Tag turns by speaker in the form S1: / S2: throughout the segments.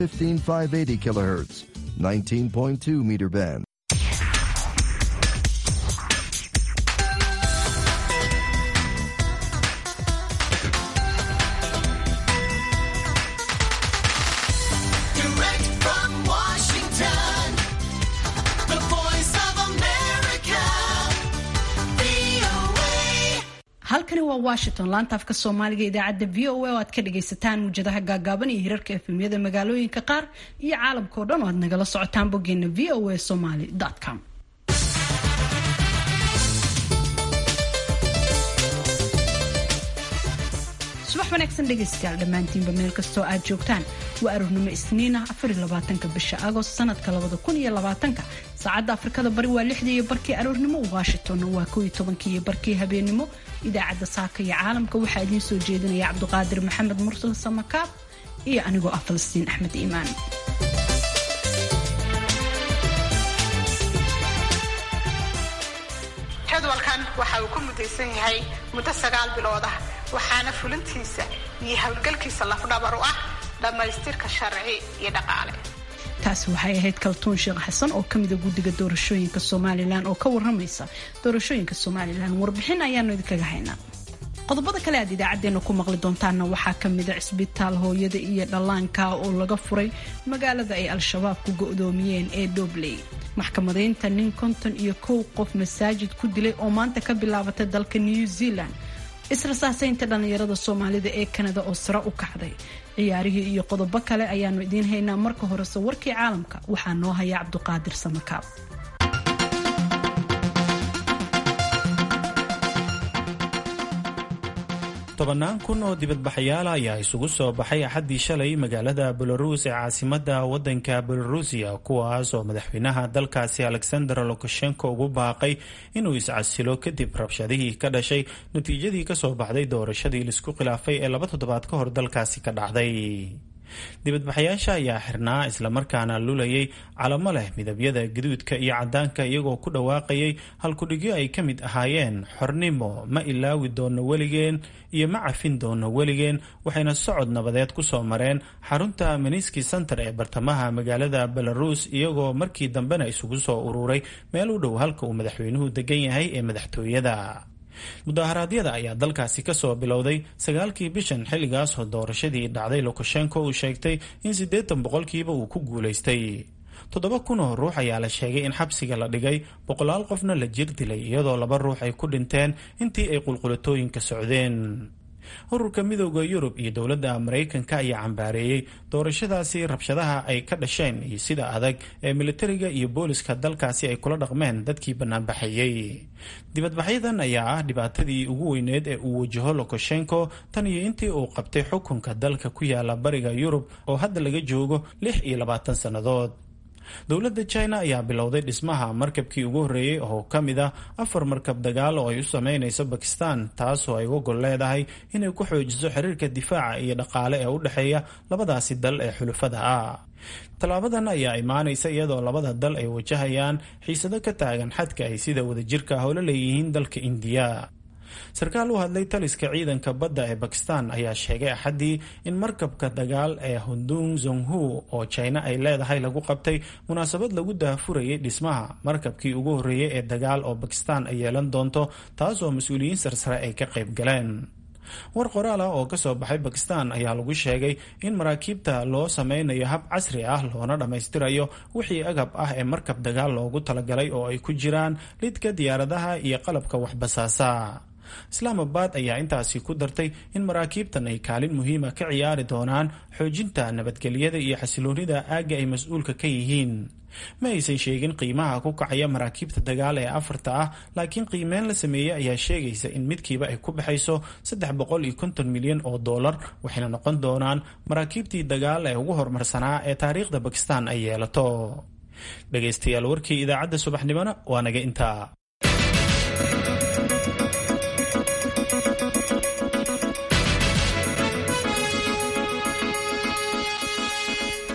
S1: 15580 kilohertz, 19.2 meter band.
S2: Direct from Washington, the voice of America, VOA.
S3: halkani waa washington laanta afka soomaaliga idaacadda v o a oo aad ka dhagaysataan muwjadaha gaagaaban iyo hirarka efemyada magaalooyinka qaar iyo caalamka oo dhan oo aad nagala socotaan boggeena v o a somaly com subax wanaagsan dhegaystayaal dhammaantiinba meel kastoo aad joogtaan waa aroornimo isniina afarlabaatanka bisha agost sanadka labada kun iyo labaatanka saacadda afrikada bari waa lixdii iyo barkii aroornimo washingtonna waa kow iyo tobankii iyo barkii habeenimo idaacadda saaka iyo caalamka waxaa idiin soo jeedinaya cabduqaadir maxamed mursal samakaab iyo anigoo ah falastiin axmed iimaan
S4: jadwalkan waxa uu ku mudaysan yahay muddo sagaal bilood ah waxaana fulintiisa iyo howlgalkiisa lafdhabar u ah dhammaystirka sharci iyo dhaqaale
S3: taasi waxay ahayd kaltuun sheekh xasan oo kamida guddiga doorashooyinka somalilan oo ka waramaysa doorashooyinka somalilan warbixin ayaanu idinkaga haynaa qodobada kale aad idaacadeena ku maqli doontaanna waxaa kamida cisbitaal hooyada iyo dhallaanka oo laga furay magaalada ay al-shabaab ku go-doomiyeen ee dhobley maxkamadaynta nin konton iyo kow qof masaajid ku dilay oo maanta ka bilaabatay dalka new zealand israsaasaynta dhallinyarada soomaalida ee kanada oo sare u kacday ciyaarihii iyo qodobo kale ayaanu idiin haynaa marka horese warkii caalamka waxaa noo haya cabduqaadir samakaab
S5: tobannaan kun oo dibadbaxayaal ayaa isugu soo baxay axaddii shalay magaalada belarus ee caasimada wadanka belarusiya kuwaas oo madaxweynaha dalkaasi alexander lukashenko ugu baaqay inuu iscasilo kadib rabshadihii ka dhashay natiijadii kasoo baxday doorashadii laisku khilaafay ee laba toddobaad ka hor dalkaasi ka dhacday dibadbaxayaasha ayaa xirnaa islamarkaana lulayay calamo leh midabyada gaduudka iyo cadaanka iyagoo ku dhawaaqayay halkudhigyo ay ka mid ahaayeen xornimo ma ilaawi doono weligeen iyo ma cafin doono weligeen waxayna socod nabadeed ku soo mareen xarunta meniski center ee bartamaha magaalada belarus iyagoo markii dambena isugu soo ururay meel u dhow halka uu madaxweynuhu degan yahay ee madaxtooyada mudaharaadyada ayaa dalkaasi kasoo bilowday sagaalkii bishan xilligaas oo doorashadii dhacday lukashenko uu sheegtay in siddeetan boqolkiiba uu ku guulaystay toddoba kun oo ruux ayaa la sheegay in xabsiga la dhigay boqolaal qofna la jir dilay iyadoo laba ruux ay ku dhinteen intii ay qulqulatooyinka socdeen ururka midooda yurub iyo dowladda maraykanka ayaa cambaareeyey doorashadaasi rabshadaha ay ka dhasheen iyo sida adag ee militariga iyo booliska dalkaasi ay kula dhaqmeen dadkii banaanbaxayey dibadbaxyadan ayaa ah dhibaatadii ugu weyneed ee uu wajaho lukashenko tan iyo intii uu qabtay xukunka dalka ku yaala bariga yurub oo hadda laga joogo lix iyo labaatan sannadood dowladda china ayaa bilowday dhismaha markabkii ugu horreeyey oo ka mid ah afar markab dagaal oo ay u sameynayso bakistan taasoo ay uga gol leedahay inay ku xoojiso xiriirka difaaca iyo dhaqaale ee u dhexeeya labadaasi dal ee xulufada ah tallaabadan ayaa imaanaysa iyadoo labada dal ay wajahayaan xiisado ka taagan xadka ay sida wadajirka howlo leeyihiin dalka indiya sarkaal u hadlay taliska ciidanka badda ee bakistan ayaa sheegay axaddii in markabka dagaal ee hundung zonghu oo china ay leedahay lagu qabtay munaasabad lagu daahfurayay dhismaha markabkii ugu horreeyey ee dagaal oo bakistan ay yeelan doonto taasoo mas-uuliyiin sarsare ay ka qayb galeen war qoraal ah oo kasoo baxay bakistan ayaa lagu sheegay in maraakiibta loo sameynayo hab casri ah loona dhammaystirayo wixii agab ah ee markab dagaal loogu talagalay oo ay ku jiraan lidka diyaaradaha iyo qalabka waxbasaasa islaamabad ayaa intaasi ku dartay in maraakiibtan ay kaalin muhiima ka ciyaari doonaan xoojinta nabadgelyada iyo xasiloonida aagga ay mas-uulka ka yihiin ma aysan sheegin qiimaha ku kacaya maraakiibta dagaal ee afarta ah laakiin qiimeyn la sameeyey ayaa sheegaysa in midkiiba ay ku baxayso saddex boqol iyo konton milyan oo dollar waxayna noqon doonaan maraakiibtii dagaal ee ugu horumarsanaa ee taariikhda bakistan ay yeelato dhegaystayaal warkii idaacadda subaxnimona waa naga intaa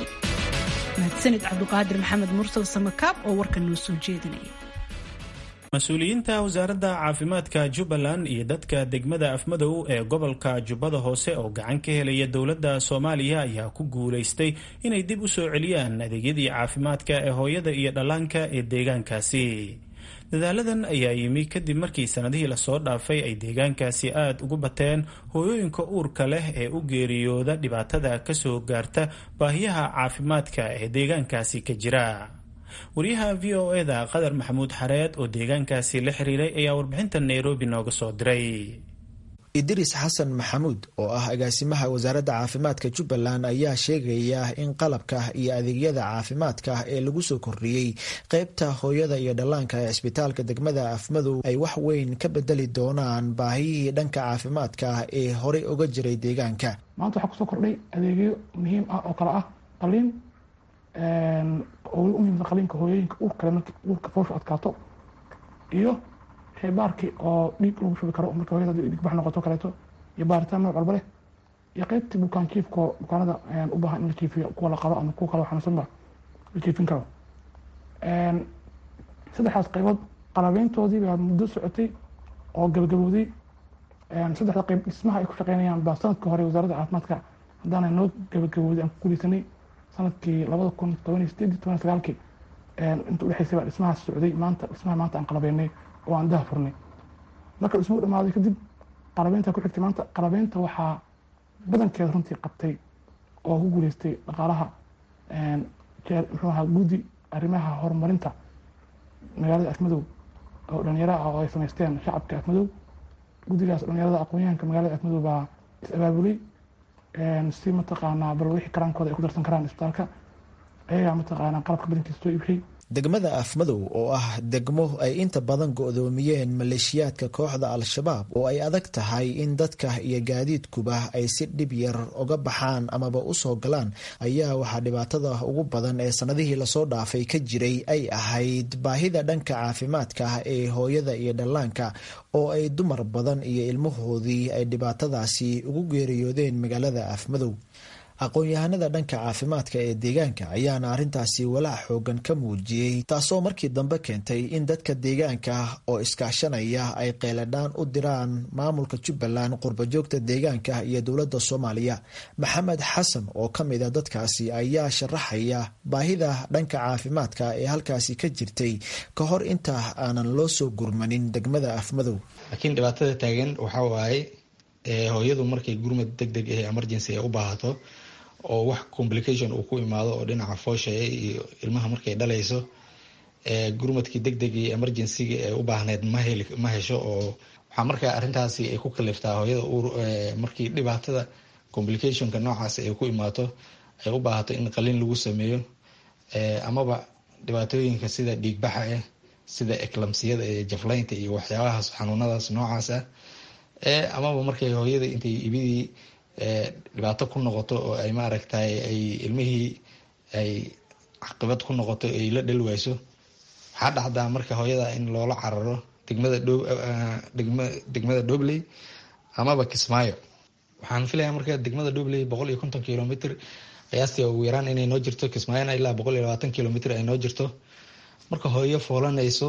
S3: mahadsanid cabduqaadir maxamed mursal samakaab oo warka noo soo jeedinaya
S5: mas-uuliyiinta wasaaradda caafimaadka jubbaland iyo dadka degmada afmadow ee gobolka jubbada hoose oo gacan ka helaya dowladda soomaaliya ayaa ku guulaystay inay dib u soo celiyaan adeegyadii caafimaadka ee hooyada iyo dhallaanka ee deegaankaasi dadaaladan ayaa yimi kadib markii sanadihii lasoo dhaafay ay deegaankaasi aada ugu bateen hooyooyinka uurka leh ee u geeriyooda dhibaatada kasoo gaarta baahiyaha caafimaadka ee deegaankaasi ka jira wariyaha v o eda qadar maxamuud xareed oo deegaankaasi la xiriiray ayaa warbixinta nairobi nooga soo diray
S6: idris xasan maxamuud oo ah agaasimaha wasaaradda caafimaadka jubbaland ayaa sheegaya in qalabka iyo adeegyada caafimaadka ee lagu soo kordhiyey qeybta hooyada iyo dhallaanka ee cisbitaalka degmada afmadow ay wax weyn ka bedeli doonaan baahiyihii dhanka caafimaadka ee horey uga jiray deegaanka
S7: maanta waxaa kusoo kordhay adeegyo muhiim ah oo kale ah qaliin oo u muhiimsa qaliinka hooyooyinka uurkale marki uurka foosha adkaato iyo shaybaarkii oo dhiig lagu shubi karo marka hooyada hadii dhigbax noqoto kaleeto iyo baaritaan nooc walba leh iyo qeybtii bukaan jiifko bukaanada u baahan in la jiifiyo kuwa la qabo ama kuwa kale xanuunsanba la jiifin karo saddexdaas qaybood qalabeyntoodii baa muddo socotay oo gabagabowday saddexda qayb dhismaha ay ku shaqeynayaan baa sanadka hore wasaaradda caafimaadka haddaana noo gabagabowday aan ku guuleysanay sanadkii labada kun toban iyo sideed toban sagaalkii inta udhexeysay baa dhismahaas socday maanta dhismaha maanta aan qalabeynay oo aan daha furnay marka dhismuhu dhamaaday kadib qalabeynta ku xigtay maanta qalabeynta waxaa badankeeda runtii qabtay oo ku guuleystay dhaqaalaha muxuu ahaa guddi arrimaha horumarinta magaalada afmadow oo dhalinyaro ah oo ay samaysteen shacabka afmadow guddigaas dhalinyarada aqoon-yahanka magaalada afmadow baa is abaabulay si mataqaanaa bal wixii karaankooda ay ku darsan karaan isbitaalka ayagaa mataqaanaa qalabka badankiisa soo iibshay
S6: degmada afmadow oo ah degmo ay inta badan go-doomiyeen maleeshiyaadka kooxda al-shabaab oo ay adag tahay in dadka iyo gaadiidkuba ay si dhib yar uga baxaan amaba u soo galaan ayaa waxaa dhibaatada ugu badan ee sanadihii lasoo dhaafay ka jiray ay ahayd baahida dhanka caafimaadka ee hooyada iyo dhallaanka oo ay dumar badan iyo ilmahoodii ay dhibaatadaasi ugu geeriyoodeen magaalada afmadow aqoon-yahanada dhanka caafimaadka ee deegaanka ayaana arrintaasi walaac xoogan ka muujiyey taasoo markii dambe keentay in dadka deegaanka oo iskaashanaya ay qeyladhaan u diraan maamulka jubbaland qurbajoogta deegaanka iyo dowladda soomaaliya maxamed xasan oo ka mid a dadkaasi ayaa sharaxaya baahida dhanka caafimaadka ee halkaasi ka jirtay ka hor inta aanan loo soo gurmanin degmada afmadow
S8: laakiin dhibaatada taagan waxaa waaye hooyadu markay gurmad deg deg ah emergency ay u baahato oo wax complication uu ku imaado oo dhinaca foosha iyo ilmaha markay dhalayso gurmadkii deg deg iyo emergencyga ee u baahneyd ma hesho oo waxaa markaa arrintaasi ay ku kaliftaa hooyada markii dhibaatada complicationka noocaas ay ku imaato ay u baahato in qalin lagu sameeyo amaba dhibaatooyinka sida dhiigbaxa ah sida eclamsiyada ee jaflaynta iyo waxyaabahaas xanuunadaas noocaas ah amaba markay hooyada intay ibidii dhibaato ku noqoto oo ay maaragtay ay ilmihii ay caqibad ku noqoto ay la dhali wayso waxaa dhacdaa marka hooyada in loola cararo degmada degmada dobley amaba kismaayo waxaan filaya marka degmada dobley boqol iyo konton kilomitr qiyaastii ugu yaraan inay noo jirto kismaayona ilaa boqol iyo labaatan kilomitr ay noo jirto marka hooyo foolanayso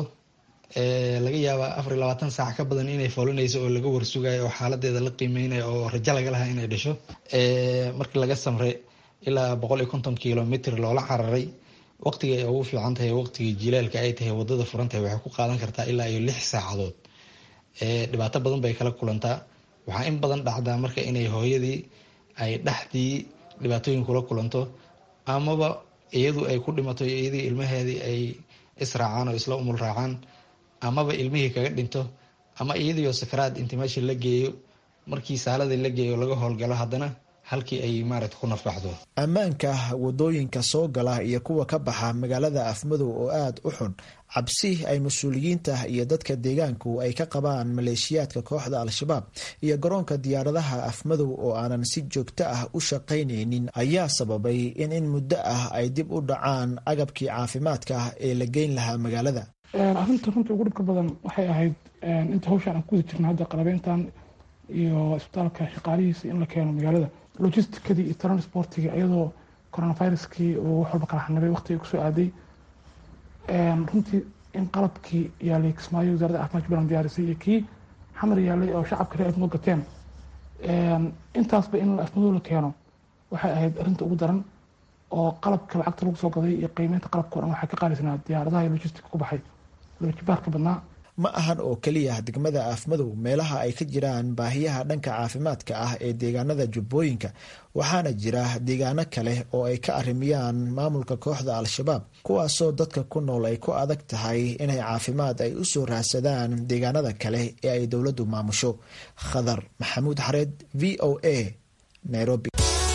S8: laga yaaba afar iyo labaatan saac ka badan inay foolanayso oo laga warsugayo oo xaaladeeda la qiimeynayo oo rajo laga lahaa inay dhasho markii laga samre ilaa boqol iyo konton kilomitr loola cararay waqtiga ay ugu fiican tahay waqtigii jilaalka ay tahay wadada furantahay waxay ku qaadan kartaa ilaa iyo lix saacadood dhibaato badan bay kala kulantaa waxaa in badan dhacdaa marka inay hooyadii ay dhexdii dhibaatooyin kula kulanto amaba iyadu ay ku dhimato iyadii ilmaheedii ay israacaan oo isla umul raacaan amaba ilmihii kaga dhinto ama iyadiioo sakaraad inti meesha la geeyo markii saaladii la geeyo laga howlgalo haddana halkii ay maaragta ku nafbaxdo
S6: ammaanka wadooyinka soo gala iyo kuwa ka baxa magaalada afmadow oo aada u xun cabsi ay mas-uuliyiinta iyo dadka deegaanku ay ka qabaan maleeshiyaadka kooxda al-shabaab iyo garoonka diyaaradaha afmadow oo aanan si joogto ah u shaqaynaynin ayaa sababay in in muddo ah ay dib u dhacaan agabkii caafimaadka ee la geyn lahaa magaalada
S7: arrinta runtii ugu dhibka badan waxay ahayd inta hawshaan aan ku wada jirna hadda qalabeyntan iyo isbitaalka shaqaalihiisa in la keeno magaalada logisticadii iyo transportiga iyadoo coronaviruskii uu wax walba kala xanibay waqtiga kusoo aaday runtii in qalabkii yaalay kismaayo wasaaradda caafimaadka balan diyaarisay iyo kii xamar yaalay oo shacabka reer afmado gateen intaasba in afmadoo la keeno waxay ahayd arrinta ugu daran oo qalabka lacagta lagu soo gaday iyo qiimeynta qalabka o dhan waxaa ka qaalisanaa diyaaradaha iyo logistica ku baxay labajibaarka badnaa
S6: ma ahan oo keliya degmada aafmadow meelaha ay ka jiraan baahiyaha dhanka caafimaadka ah ee deegaanada jubbooyinka waxaana jira deegaano kale oo ay ka arrimiyaan maamulka kooxda al-shabaab kuwaasoo dadka ku nool ay ku adag tahay inay caafimaad ay u soo raadsadaan deegaanada kale ee ay dowladdu maamusho khadar maxamuud xareed v o a nairobi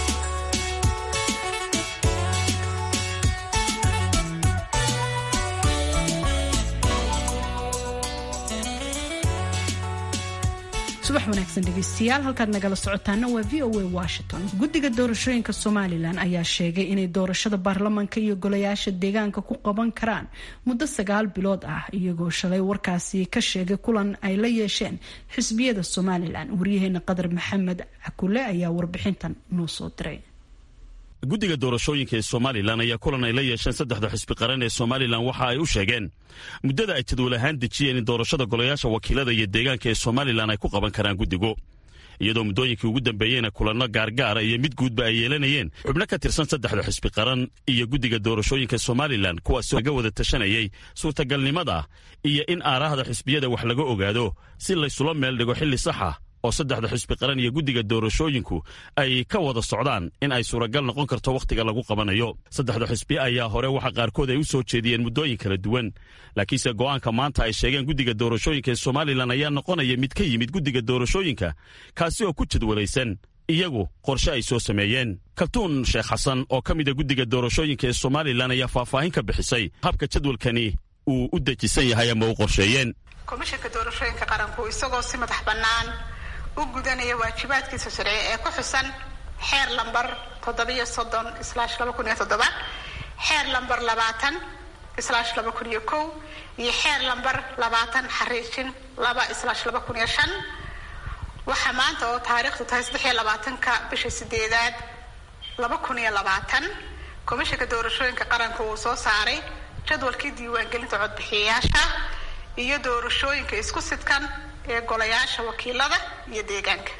S3: subax wanaagsan dhegeystayaal halkaad nagala socotaana waa v o a washington guddiga doorashooyinka somalilan ayaa sheegay inay doorashada baarlamanka iyo golayaasha deegaanka ku qaban karaan muddo sagaal bilood ah iyagoo shalay warkaasi ka sheegay kulan ay la yeesheen xisbiyada somalilan waryaheena qadar maxamed cakule ayaa warbixintan noo soo diray
S9: guddiga doorashooyinka ee somalilan ayaa kulan ay la yeesheen saddexda xisbi qaran ee somalilan waxa ay u sheegeen muddada ay jadwal ahaan dejiyeen in doorashada golayaasha wakiilada iyo deegaanka ee somalilan ay ku qaban karaan guddigu iyadoo muddooyinkii ugu dambeeyeyna kulanno gaargaara iyo mid guudba ay yeelanayeen xubno ka tirsan saddexda xisbi qaran iyo guddiga doorashooyinka somalilan kuwaasoo laga wada tashanayay suurtagalnimada iyo in aaraahda xisbiyada wax laga ogaado si laysula meel dhigo xilli saxa oo saddexda xisbi qaran iyo guddiga doorashooyinku ay ka wada socdaan in ay suuragal noqon karto wakhtiga lagu qabanayo saddexda xisbi ayaa hore waxa qaarkood ay u soo jeediyeen muddooyin kala duwan laakiinse go'aanka maanta ay sheegeen guddiga doorashooyinka ee somalilan ayaa noqonaya mid ka yimid guddiga doorashooyinka kaasi oo ku jadwalaysan iyagu qorshe ay soo sameeyeen kaltuun sheekh xasan oo ka mida guddiga doorashooyinka ee somalilan ayaa faahfaahin ka bixisay habka jadwalkani uu u dejisan yahay ama u qorsheeyeen
S4: komishanka doorashooyinka qaranku isagoo si madax bannaan u gudanaya waajibaadkiisa sharci ee ku xusan xeer lambar toddobiyo soddon islaash laba kun iyo toddoba xeer lambar labaatan islaash laba kun iyo kow iyo xeer lambar labaatan xariijin laba islaash laba kun iyo shan waxaa maanta oo taariikhdu tahay saddex iyo labaatanka bisha sideedaad laba kun iyo labaatan komishanka doorashooyinka qaranka uu soo saaray jadwalkii diiwaangelinta codbixiyayaasha iyo doorashooyinka isku sidkan ee golayaasha wakiilada iyo deegaanka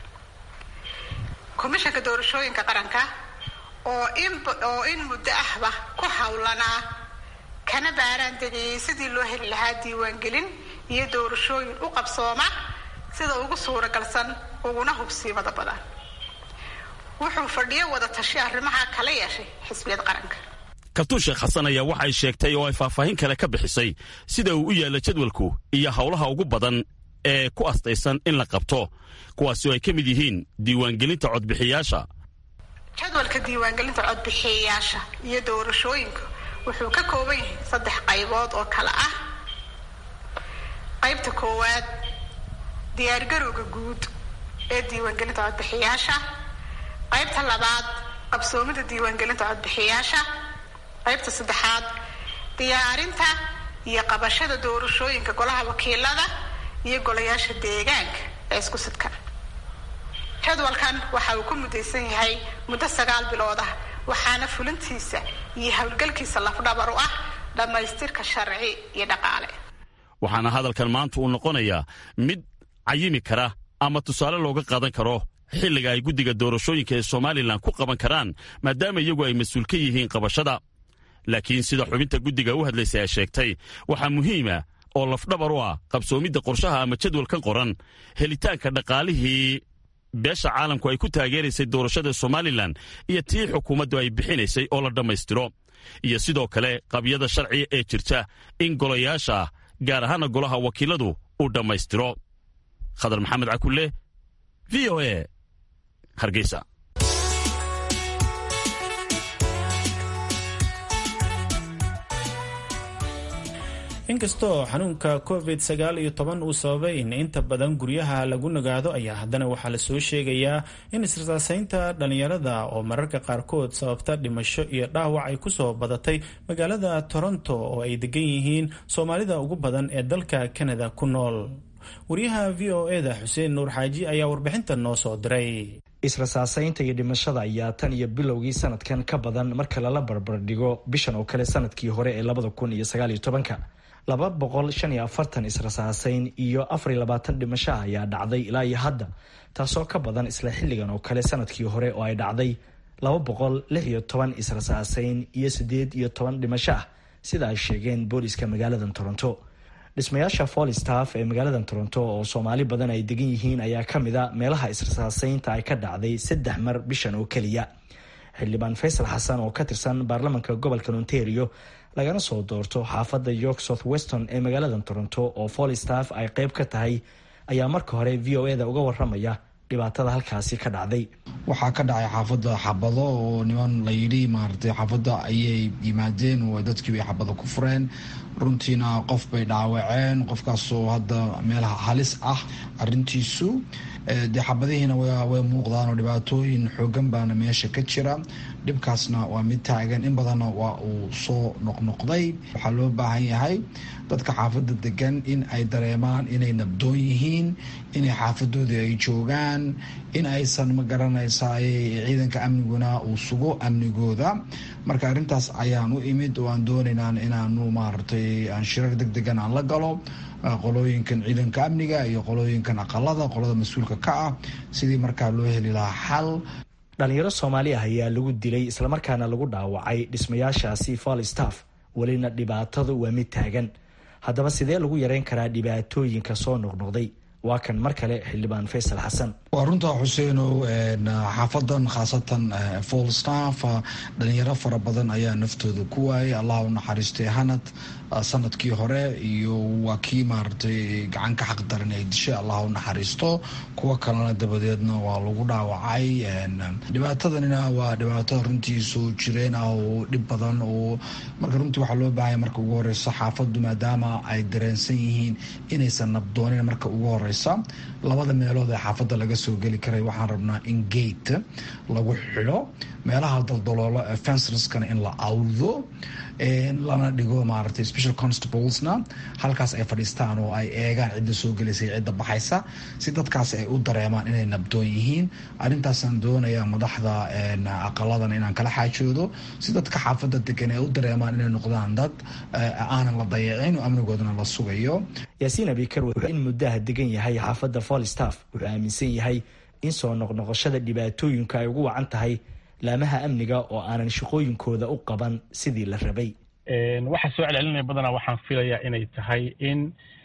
S4: komishanka doorashooyinka qaranka oo in oo in muddo ahba ku howlanaa kana baaraan degayay sidii loo heli lahaa diiwaangelin iyo doorashooyin u qabsooma sida ugu suuragalsan uguna hubsiimada badan wuxuu fadhiyo wada tashi arrimaha kala yeeshay xisbiyada qaranka
S9: kaltuun sheekh xasan ayaa waxay sheegtay oo ay faahfaahin kale ka bixisay sida uu u yaalla jadwalku iyo howlaha ugu badan ee ku astaysan in la qabto kuwaasi oo ay ka mid yihiin diiwaangelinta codbixiyaasha
S4: jadwalka diiwaangelinta codbixiyayaasha iyo doorashooyinka wuxuu ka kooban yahay saddex qaybood oo kale ah qaybta koowaad diyaargarowga guud ee diiwaangelinta codbixiyaasha qaybta labaad qabsoomida diiwaangelinta codbixiyaasha qaybta saddexaad diyaarinta iyo qabashada doorashooyinka golaha wakiilada iyo golayaasha deegaanka ee isku sidkan jadwalkan waxa uu ku mudaysan yahay muddo sagaal bilood ah waxaana fulintiisa iyo howlgalkiisa lafdhabar u ah dhammaystirka sharci iyo dhaqaale
S9: waxaana hadalkan maanta uu noqonayaa mid cayimi kara ama tusaale looga qaadan karo xilliga ay guddiga doorashooyinka ee somalilan ku qaban karaan maadaama iyagu ay mas-uul ka yihiin qabashada laakiin sida xubinta guddiga u hadlaysay ay sheegtay waxaa muhiima oo lafdhabar u ah qabsoomidda qorshaha ama jadwalkan qoran helitaanka dhaqaalihii beesha caalamku ay ku taageeraysay doorashada somalilan iyo tii xukuumaddu ay bixinaysay oo la dhammaystiro iyo sidoo kale qabyada sharciga ee jirta in golayaasha gaar ahaana golaha wakiiladu uu dhammaystiro khadar maxamed cakulle v o a hargeysa
S5: inkastoo xanuunka covid sagaal iyo toban uu sababay in inta badan guryaha lagu nagaado ayaa haddana waxaa lasoo sheegayaa in israsaaseynta dhalinyarada oo mararka qaarkood sababta dhimasho iyo dhaawac ay kusoo badatay magaalada toronto oo ay degan yihiin soomaalida ugu badan ee dalka kanada ku nool wariyaha v o eda xuseen nuur xaaji ayaa warbixintan noo soo diray
S10: israsaaseynta iyo dhimashada ayaa tan iyo bilowgii sanadkan ka badan marka lala barbardhigo bishan oo kale sanadkii hore ee labada kun iyo sagaal iyo tobanka laba boqol shan iyo afartan israsaaseyn iyo afar iyo labaatan dhimasho ah ayaa dhacday ilaa iyo hadda taasoo ka badan isla xilligan oo kale sanadkii hore oo ay dhacday laba boqol lix iyo toban israsaaseyn iyo siddeed iyo toban dhimasho ah sida ay sheegeen booliska magaalada toronto dhismayaasha folstaff ee magaalada toronto oo soomaali badan ay degan yihiin ayaa kamid a meelaha israsaaseynta ay ka dhacday saddex mar bishan oo keliya xildhibaan faysal xasan oo ka tirsan baarlamanka gobolka ontario lagana soo doorto xaafadda york south weston ee magaalada toronto oo folstaff ay qeyb ka tahay ayaa marka hore v o e da uga waramaya dhibaatada halkaasi ka dhacday
S8: waxaa ka dhacay xaafadda xabado oo niman layidhi maaragtay xaafadda ayay yimaadeen oo dadkii bay xabado ku fureen runtiina qof bay dhaawaceen qofkaasoo hadda meel halis ah arintiisu dee xabadihiina way muuqdaan oo dhibaatooyin xoogan baana meesha ka jira dhibkaasna waa mid taagan in badanna waa uu soo noqnoqday waxaa loo baahan yahay dadka xaafadda degan in ay dareemaan inay nabdoon yihiin inay xaafadoodii ay joogaan in aysan ma garanaysaa ciidanka amniguna uu sugo amnigooda marka arrintaas ayaan u imid oo aan doonaynaa inaanu maaragtay aan shirar deg degan aan la galo qolooyinkan ciidanka amniga iyo qolooyinkan aqalada qolada mas-uulka ka ah sidii markaa loo heli lahaa xal
S10: dhalinyaro soomaali ah ayaa lagu dilay islamarkaana lagu dhaawacay dhismayaashaasi falstaff welina dhibaatadu waa mid taagan haddaba sidee lagu yareyn karaa dhibaatooyinka soo noqnoqday waa kan mar kale xildhibaan faysal xasan
S8: waa runtaa xuseenow xaafadan khaasatan folstaff dhalinyaro fara badan ayaa naftooda ku waayay allah u naxariistay hanad sanadkii hore iyo waa kii maaragtay gacan ka xaq daran ay dishay allah u naxariisto kuwo kalena dabadeedna waa lagu dhaawacay dhibaatadanina waa dhibaato runtii soo jireen ah oo dhib badan oo marka runtii waxaa loo baahaya marka ugu horeysa xaafadu maadaama ay dareensan yihiin inaysan nabdoonin marka ugu horeysa labada meelood ee xaafadda laga soo geli karay waxaan rabnaa in gate lagu xidho meelaha daldaloolo ee fencerskana in la awdo lana dhigo maaragtay special constablesna halkaas ay fadhiistaan oo ay eegaan cidda soo gelaysa cidda baxaysa si dadkaas ay u dareemaan inay nabdoon yihiin arrintaasaan doonayaa madaxda aqaladan inaan kala xaajoodo si dadka xaafadda degan ay u dareemaan inay noqdaan dad aanan la dayacin oo amnigoodana la sugayo
S10: yaasiin abikar wuxuu in muddaha degan yahay xaafadda folstaff wuxuu aaminsan yahay in soo noqnoqoshada dhibaatooyinka ay ugu wacan tahay laamaha amniga oo aanan shaqooyinkooda u qaban sidii la rabay
S11: waxaa soo celcelinaya badanaa waxaan filayaa inay tahay in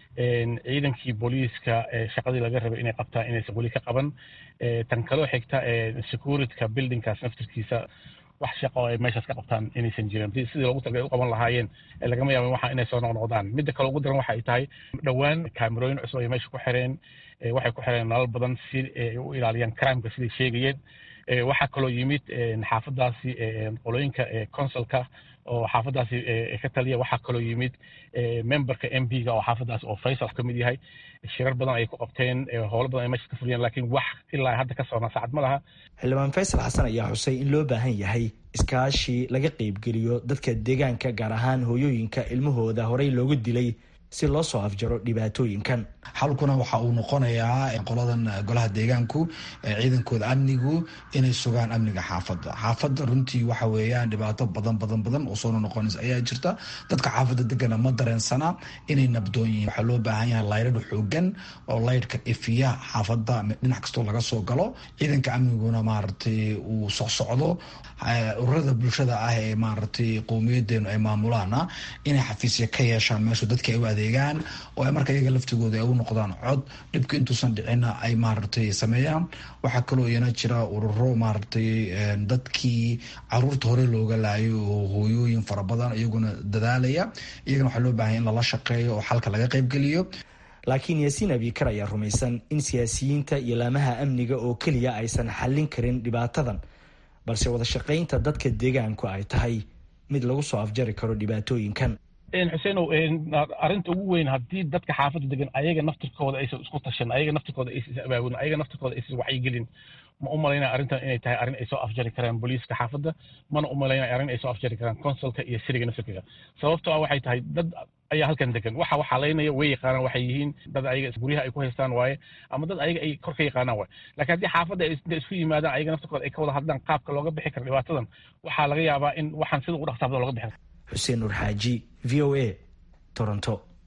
S11: ciidankii booliiska shaqadii laga rabay inay qabtaan inaysan weli ka qaban tan kaloo xigta securityka buildingkaas naftirkiisa wax shaqo ay meeshaas ka qabtaan inaysan jirin sidii loogu talagay u qaban lahaayeen lagama yaaba waxa inay soo noqnoqdaan midda kale ugu daran waxa ay tahay dhowaan kaamerooyin cusub ay meesha ku xireen waxay ku xireen nalal badan si ay u ilaaliyaan crimeka siday sheegayeen waxaa kaloo yimid xaafadaasi qolooyinka consulka oo xaafadaasi ka taliya waxaa kaloo yimid memberka m p ga oo xaafadaasi oo faysal ka mid yahay shirar badan ay ku qabteen howlo badan ay meesha ka fuliyeen laakiin wax ilaa hadda ka socnaa saacad ma laha
S10: xildhibaan faysal xasan ayaa xusay in loo baahan yahay iskaashi laga qeybgeliyo dadka deegaanka gaar ahaan hooyooyinka ilmahooda horey loogu dilay si loo soo afjaro dhibaatooyinkan
S8: xalkuna waxa uu noqonayaa qoladan golaha deegaanku ciidankooda amnigu inay sugaan amniga xaafadda xaafadda runtii waxa weeyaan dhibaato badan badan badan oo soo noqonaysa ayaa jirta dadka xaafadda degana ma dareensana inay nabdoon yihiin waxaa loo baahan yahay laydhadh xoogan oo laydhka ifiya xaafadda dhinac kastoo laga soo galo ciidanka amniguna maaragtay uu socsocdo ururada bulshada ah ee maaragtay qowmiyadeenu ay maamulaana inay xafiisya ka yeeshaan meeshu dadka ay u adeegaan oo ay marka iyaga laftigooda ay u noqdaan cod dhibka intuusan dhicinna ay maaragtay sameeyaan waxaa kaloo iyana jira ururo maaragtay dadkii caruurta hore looga laayo oo hooyooyin fara badan iyaguna dadaalaya iyagana waxaa loo baahanya in lala shaqeeyo oo xalka laga qaybgeliyo
S10: laakiin yaasiin abikar ayaa rumaysan in siyaasiyiinta iyo laamaha amniga oo keliya aysan xallin karin dhibaatadan balse wada shaqaynta dadka deegaanku ay tahay mid lagu soo afjari karo dhibaatooyinkan
S11: xuseenow arrinta ugu weyn haddii dadka xaafadda degan ayaga naftirkooda aysan isku tashan ayaga naftirkooda aysan is abaabulin ayaga naftirkooda aysan wacyigelin ma u malaynaya arrintan inay tahay arrin ay soo afjari karaan booliiska xaafadda mana u malaynaya arrin ay soo afjari karaan consulka iyo siriga naftirkiga sababtoo ah waxay tahay dad ayaa halkan degan waxa waxaa laynaya way yaqaanaan waxay yihiin dad ayaga guryaha ay ku haystaan waaye ama dad ayaga ay kor ka yaqaanaan waaye laakiin haddii xaafadda ay isku yimaadaan ayaga naftirkooda ay ka wada hadlaan qaabka looga bixi karo dhibaatadan waxaa laga yaabaa in waxaan sida ugu dhaqsaabada looga bixi karo
S10: xuseen nur xaaji v o a toronto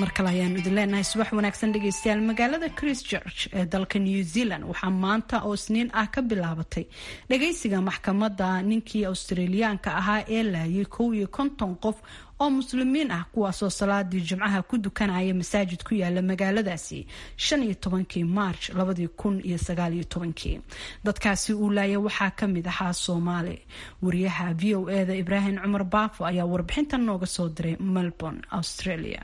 S3: mar kale ayaanu idin leenahay subax wanaagsan dhegeystayaal magaalada christchurch ee dalka new zealand waxaa maanta oo isniin ah ka bilaabatay dhageysiga maxkamadda ninkii australiyaanka ahaa ee laayay kow iyo konton qof oo muslimiin ah kuwaasoo salaadii jimcaha ku dukanaya masaajid ku yaala magaaladaasi shan iyo tobankii march labadii kun iyo sagaal iyo tobankii dadkaasi uu laaya waxaa kamid ahaa soomaali wariyaha v o eda ibraahim cumar baafo ayaa warbixintan nooga soo diray melbourne australia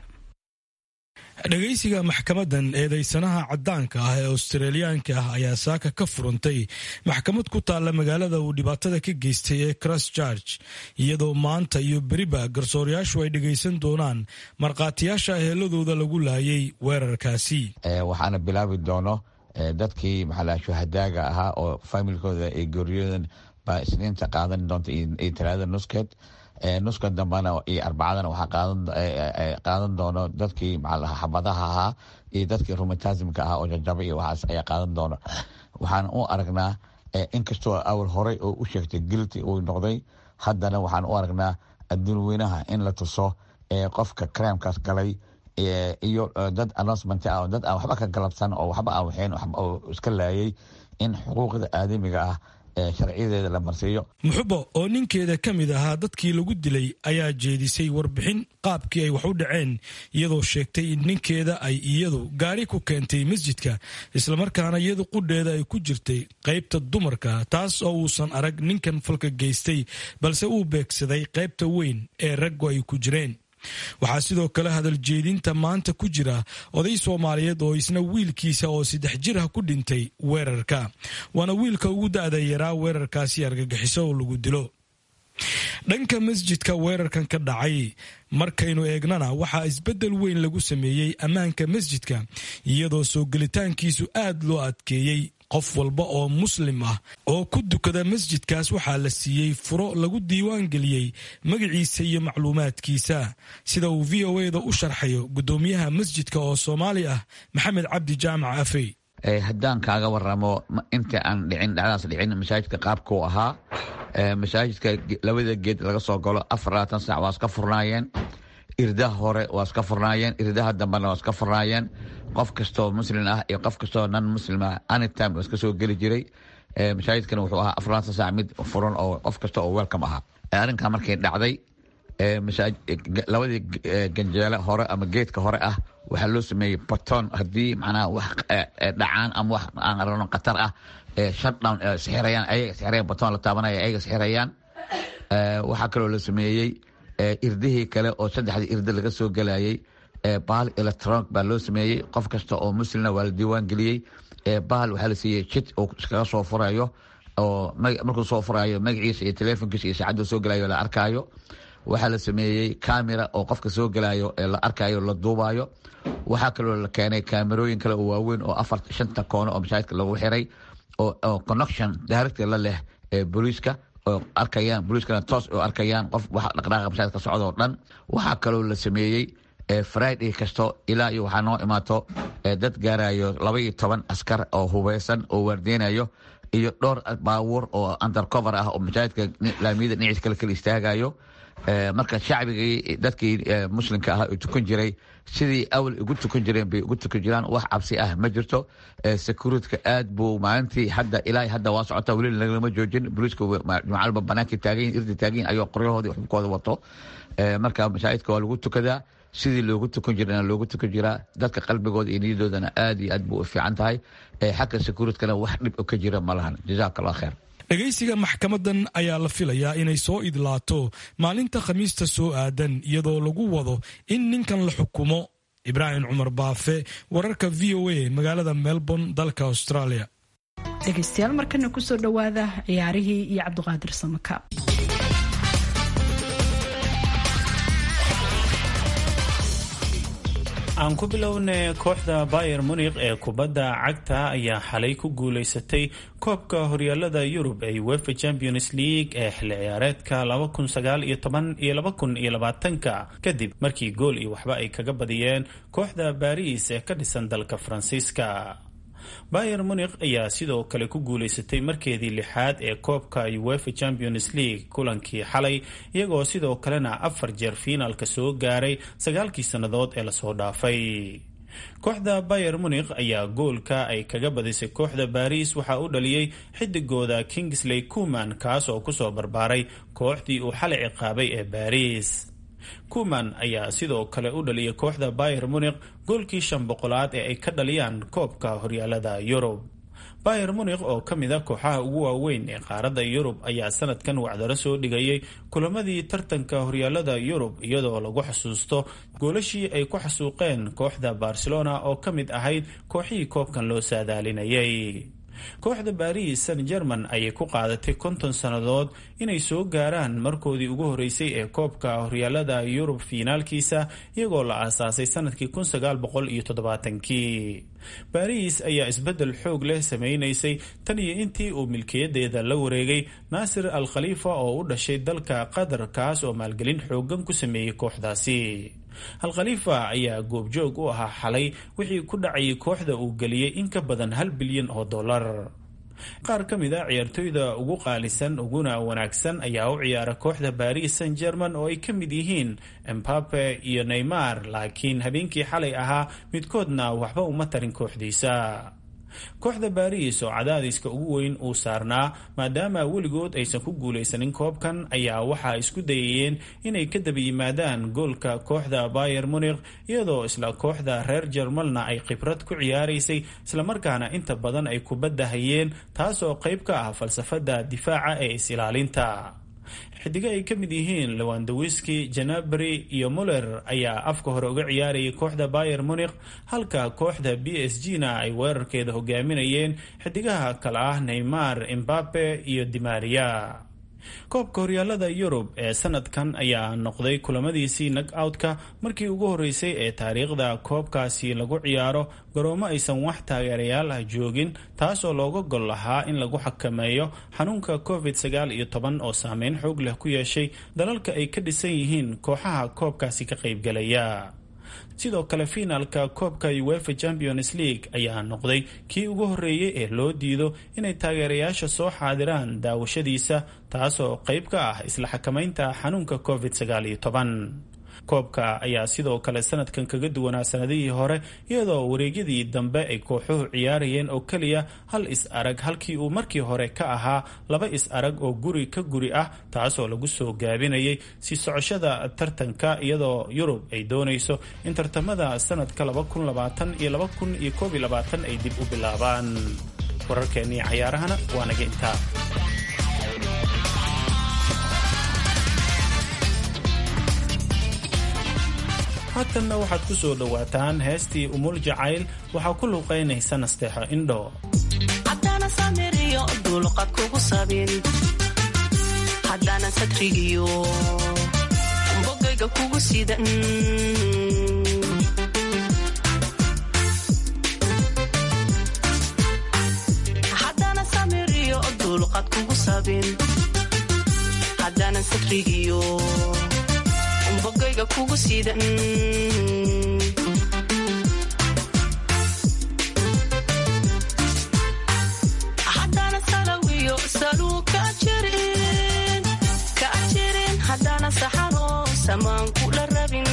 S12: dhegaysiga maxkamadan eedeysanaha caddaanka ah ee australiyaanka ah ayaa saaka ka furantay maxkamad ku taalla magaalada uu dhibaatada ka geystay ee christchurch iyadoo maanta iyo beriba garsoorayaashu ay dhegaysan doonaan markhaatiyaasha heeladooda lagu laayay weerarkaasi
S13: waxaana bilaabi doono dadkii maxaa shuhadaaga ahaa oo faamilkooda ay geeriyoodan baa isniinta qaadan doonta iyo talaada nuskeed nuska dambana iyo arbacadana waxaa qaadan doono dadkii maxaa xabadaha ahaa iyo dadkii rumatasmka ahaa oo jajaba iyo waxaas ayaa qaadan doono waxaan u aragnaa inkastoo awal horey oo u sheegtay gilti uu noqday haddana waxaan u aragnaa adduun weynaha in la tuso qofka crimekaas galay iyo dad announcement ah dad aan waxba ka galabsan oo waxba aan waxeen oo iska laayay in xuquuqda aadamiga ah sharciyadeeda la marsiiyo
S12: muxubo oo ninkeeda ka mid ahaa dadkii lagu dilay ayaa jeedisay warbixin qaabkii ay wax u dhaceen iyadoo sheegtay in ninkeeda ay iyadu gaari ku keentay masjidka islamarkaana iyadu qudheeda ay ku jirtay qaybta dumarka taas oo uusan arag ninkan falka geystay balse uu beegsaday qaybta weyn ee raggu ay ku jireen waxaa sidoo kale hadal jeedinta maanta ku jira oday soomaaliyeed oo isna wiilkiisa oo saddex jir ah ku dhintay weerarka waana wiilka ugu da-da yaraa weerarkaasi argagixiso oo lagu dilo dhanka masjidka weerarkan ka dhacay markaynu eegnana waxaa isbeddel weyn lagu sameeyey ammaanka masjidka iyadoo soo gelitaankiisu aad loo adkeeyey qof walba oo muslim ah oo ku dukada masjidkaas waxaa la siiyey furo lagu diiwaan geliyey magaciisa iyo macluumaadkiisa sida uu v o eda u sharxayo guddoomiyaha masjidka oo soomaali ah maxamed cabdi jaamac afey
S13: haddaan kaaga waramo inta aan dhicin dhacdaas dhicin masaajidka qaabkuu ahaa masaajidka labada geed laga soo galo afar labaatan sac waa iska furnaayeen irdaha hore waa iska furnaayeen irdaha dambena waa iska furnaayeen qof kastoo muslim ah iyo qof kastoo nan muslim ah anytime waa iska soo geli jiray masaajidkana wuxuu ahaa afar labaatan sac mid furan oo qof kasta oo welcome ahaa arrinkaa markay dhacday labadii ganjeele hore ama geedka hore ah waxaa loo sameeyey baton haddii macnaha wax dhacaan ama wax aan aragno khatar ah shutdown sixirayaan ayaga sixirayaan baton la taabanaya ayaga sixirayaan waxaa kaloo la sameeyey irdihii kale oo saddexdii irdi laga soo gelayay bahal electronic baa loo sameeyey qof kasta oo muslimna waa la diiwaan geliyey bahal waxaa la siiyey jid uu iskaga soo furayo oo markuu soo furayo magaciisa iyo telefonkiisa iyo saacaddu soo gelayo la arkaayo waxaa la sameeyey camera oo qofka soo gelayo la arkayo la duubayo waxaa kaloo la keenay kaamerooyin kale oo waaweyn oo afar shanta koono oo masaajidka lagu xiray oo connection direct la leh booliiska oo arkayaan booliiskana toos oo arkayaan qof wax dhaqdhaaqa masaajidka socda oo dhan waxaa kaloo la sameeyey friday kasto ilaa iyo waxaa noo imaato dad gaarayo laba iyo toban askar oo hubeysan oo waardeynayo iyo dhowr baabuur oo undercover ah oo masaajidka laamiyada dhinaciis kale kala istaagayo marka shacbigii dadkii muslimka ahaa oo tukan jiray sidii awal ugu tukan jireen bay ugu tukan jiraan wax cabsi ah ma jirto securityka aad buu maalintii hadda ilaa hadda waa socota weli lagalama joojin booliiska jumcalba banaanka taagayin irdi taagayin ayoo qoryahoodii xubkooda wato marka masaajidka waa lagu tukadaa sidii loogu tukan jirana loogu tukan jiraa dadka qalbigooda iyo niyadoodana aad iyo aad buu u fiican tahay xagga securitkana wax dhib ka jira ma lahan jazaak allah kheer
S12: dhegaysiga maxkamadan ayaa la filayaa inay soo idlaato maalinta khamiista soo aadan iyadoo lagu wado in ninkan la xukumo ibraahim cumar baafe wararka v o a magaalada melbourne dalka australia
S3: dhegaystayaal markana kusoo dhowaada ciyaarihii iyo cabdiqaadir samaka
S5: aan ku bilownay kooxda bayer munikh ee kubadda cagta ayaa xalay ku guuleysatay koobka horyaalada yurub ee wefa champions league ee xilli ciyaareedka iyo kadib markii gool iyo waxba ay kaga badiyeen kooxda baris ee ka dhisan dalka faransiiska bayer munikh ayaa sidoo kale ku guuleysatay markeedii lixaad ee koobka uefa champions league kulankii xalay iyagoo sidoo kalena afar jeer fiinaalka soo gaaray sagaalkii sannadood ee lasoo dhaafay kooxda bayer munikh ayaa goolka ay kaga badisay kooxda baris waxaa u dhaliyey xidigooda kingsley kuman kaas oo kusoo barbaaray kooxdii uu xalay ciqaabay ee baris kuman ayaa sidoo kale u dhaliyay kooxda bayer munikh goolkii shan boqolaad ee ay ka dhaliyaan koobka horyaalada yurub bayer munikh oo ka mid a kooxaha ugu waaweyn ee qaaradda yurub ayaa sanadkan wacdaro soo dhigayay kulamadii tartanka horyaalada yurub iyadoo lagu xusuusto goolashii ay ku xasuuqeen kooxda barcelona oo ka mid ahayd kooxihii koobkan loo saadaalinayay kooxda baris san german ayay ku qaadatay konton sannadood inay soo gaaraan markoodii ugu horeysay ee koobka horyaalada yurub fiinaalkiisa iyagoo la aasaasay sanadkii kun sagaal boqol iyo toddobaatankii baris ayaa isbeddel xoog leh sameynaysay tan iyo intii uu milkiyadeeda la wareegay naasir al khaliifa oo u dhashay dalka qatar kaas oo maalgelin xoogan ku sameeyey kooxdaasi al khaliifa ayaa goobjoog u ahaa xalay wixii ku dhacayay kooxda uu geliyey in ka badan hal bilyan oo dollar qaar ka mid a ciyaartooyda ugu qaalisan uguna wanaagsan ayaa u ciyaara kooxda baris san german oo ay ka mid yihiin embape iyo neymar laakiin habeenkii xalay ahaa midkoodna waxba uma tarin kooxdiisa kooxda baris oo cadaadiska ugu weyn uu saarnaa maadaama weligood aysan ku guulaysanin koobkan ayaa waxaa isku dayayeen inay ka daba yimaadaan goolka kooxda bayer munikh iyadoo isla kooxda reer jermalna ay khibrad ku ciyaaraysay islamarkaana inta badan ay kubadda hayeen taasoo qayb ka ah falsafada difaaca ee is-ilaalinta xidigo ay ka mid yihiin lewandawiski janabri iyo muller ayaa afka hore uga ciyaarayay kooxda bayer munikh halka kooxda b s g na ay weerarkeeda hogaaminayeen xidigaha kale ah neymar embape iyo dimaria koobka horyaalada yurub ee sanadkan ayaa noqday kulamadiisii nag outka markii ugu horeysay ee taariikhda koobkaasi lagu ciyaaro garoomo aysan wax taageerayaal ah joogin taasoo looga gol lahaa in lagu xakameeyo xanuunka covid sagaal iyo toban oo saameyn xoog leh ku yeeshay dalalka ay ka dhisan yihiin kooxaha koobkaasi ka qaybgalaya sidoo kale fiinaalka koobka uefa champions league ayaa noqday kii ugu horeeyey ee loo diido inay taageerayaasha soo xaadiraan daawashadiisa taasoo qayb ka ah isla xakamaynta xanuunka covid sagaal iyo toban koobka ayaa sidoo kale sanadkan kaga duwanaa sanadihii hore iyadoo wareegyadii dambe ay kooxuhu ciyaarayeen oo keliya hal is-arag halkii uu markii hore ka ahaa laba is-arag oo guri ka guri ah taasoo lagu soo gaabinayay si socoshada tartanka iyadoo yurub ay doonayso in tartamada sanadka iyo ay dib u bilaabaan wararkeennii cayaarahana waa naga intaa haatanna waxaad ku soo dhowaataan heestii umul jacayl waxaa ku luuqaynaysa nasteexo indho
S14: haddana samiriyo dulqad kugu sabin haddana sadrigiyo bogayga kugu sidan haddana samiriyo dulqad kugu sabin haddana sadrigiyo bogayga kugu sidan haddana salawiyo saluu ka jirin ka jirin haddana saxaro samaan kula rabin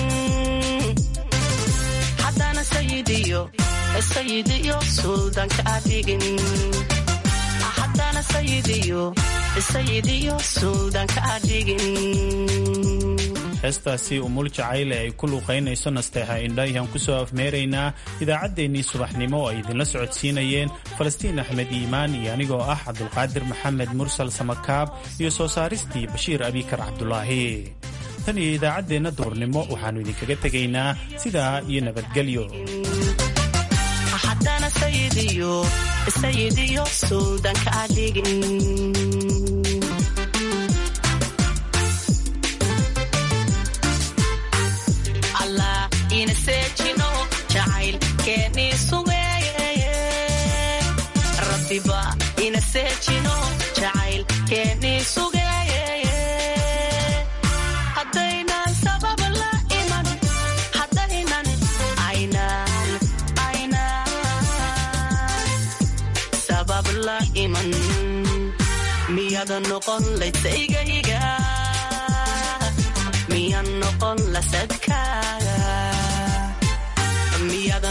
S14: haddana sayidiyo sayidiyo suldanka adhigin haddana sayidiyo sayidiyo suldanka adhigin
S5: heestaasi umul jacayle ay ku luuqaynayso nasteexa indha ayaan kusoo afmeeraynaa idaacaddeenii subaxnimo oo ay idinla socodsiinayeen falastiin axmed iimaan iyo anigoo ah cabdulqaadir maxamed mursal samakaab iyo soo saaristii bashiir abikar cabdulaahi tan iyo idaacaddeenna duurnimo waxaannu idinkaga tegaynaa sidaa iyo nabadgelyo
S14: haddana sayidiyo sayidiyo suldanka adhigin allah ina seejino jacayl keeni sugeeye rabbiba ina seejino jacayl keeni sugeeye haddaynan sabab la iman haddaynan aynan aynan miyaada noqon laydsaygayga miyan noqon lasadkaaga